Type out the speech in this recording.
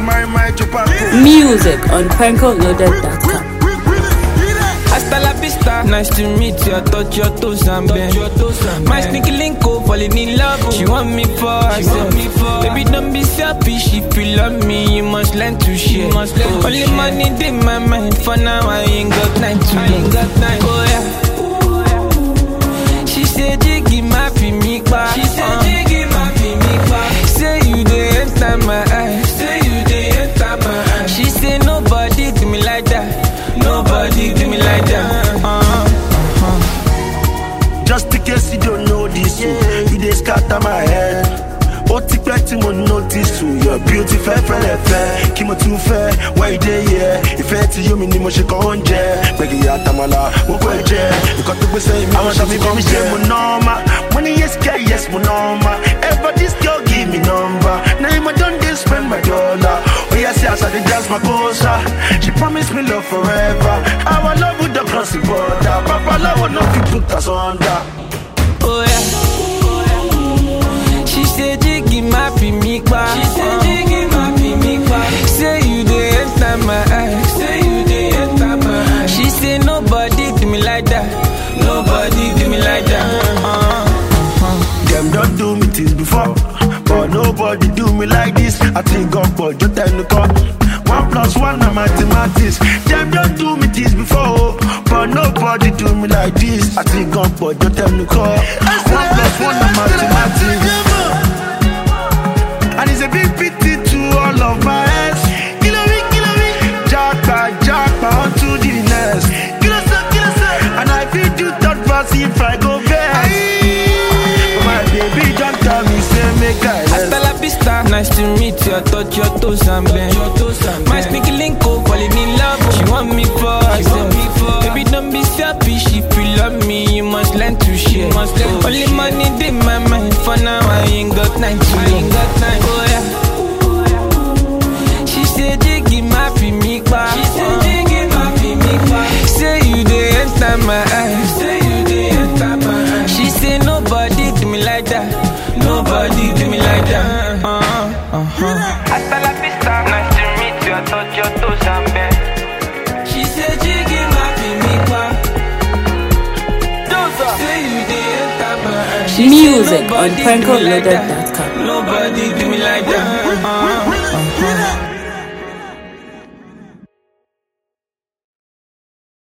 my my chupaco. Music on PrankoLoaded.com. Hasta la vista, nice to meet you. I touch your toes and bend. My sneaky link up, falling in love. She want me for herself. Baby, don't be selfish. If you love me, you must learn to share. Only money in my mind. For now, I ain't got time to love. Oh yeah. She said, Jiggy, my me back. She said, Jiggy, my me back. Say you dey enter my eyes. Say you dey enter my eyes. She said, Nobody do me like that. Nobody do me like that. Uh-huh. Just in case you don't know this, yeah. you dey scatter my head. Ó ti pẹ́ tí mo notice you, your beauty fẹ́ fẹ́lẹ̀ fẹ́. Kí mo tún fẹ́, why you dey here? Ìfẹ́ tí yóò mi ni mo ṣe kàn oúnjẹ. Gbẹ̀gì àtàmàlà, gbogbo ẹ̀ jẹ́. Nǹkan tó gbé sẹ́yìn mi, àwọn ṣàfi kọ́ mi ṣe mo nọ́ọ̀mà. Mo ní yes girl, yes mo nọ́ọ̀mà. Ever this girl give me number. Na him I don dey spend my dollar. Oya see as I dey dance my kosa. She promise me love forever. Our love would don cross the border. Papa love no fit put us under. Oh yeah. She said Jiggy my me back. She said Jiggy my me back. Say you dey enter my eyes. Say you dey enter my eyes. She said nobody do me like that. Nobody do me like that. Uh-huh. Them don't do me things before, but nobody do me like this. I think God, but just tell the call. One plus one na mathematics. Them don't do me things before, but nobody do me like this. I think God, but just tell the call. One plus one na mathematics. And it's a big pity to all of my ex. Kilo me, kilo me. Jackpot, jackpot, on to the next. Kilo so, kilo so. And I feel do third pass if I go best. But my baby don't tell me, say make I Hasta rest. la vista, nice to meet you. I touch your toes and bend. My sneaky link up, falling in love. She want me for herself. Baby, don't be selfish. If you love me, you must learn to share. Only money in my mind. For now, I ain't got time to love. Oh yeah. She said, Jiggy, my me back. She said, Jiggy, my me back. Say you dey enter my eyes. Say you dey enter my eyes. She said, Nobody do me like that. Nobody do me like that. Uh-huh. Uh-huh. Hasta la vista, nice to meet you. I touch your toes and bend. She said, Jiggy, my me back. Say you dey enter my eyes. She said, Music on "Nobody do me like that. PrankoLoaded.com. Nobody do me like that. Uh-huh.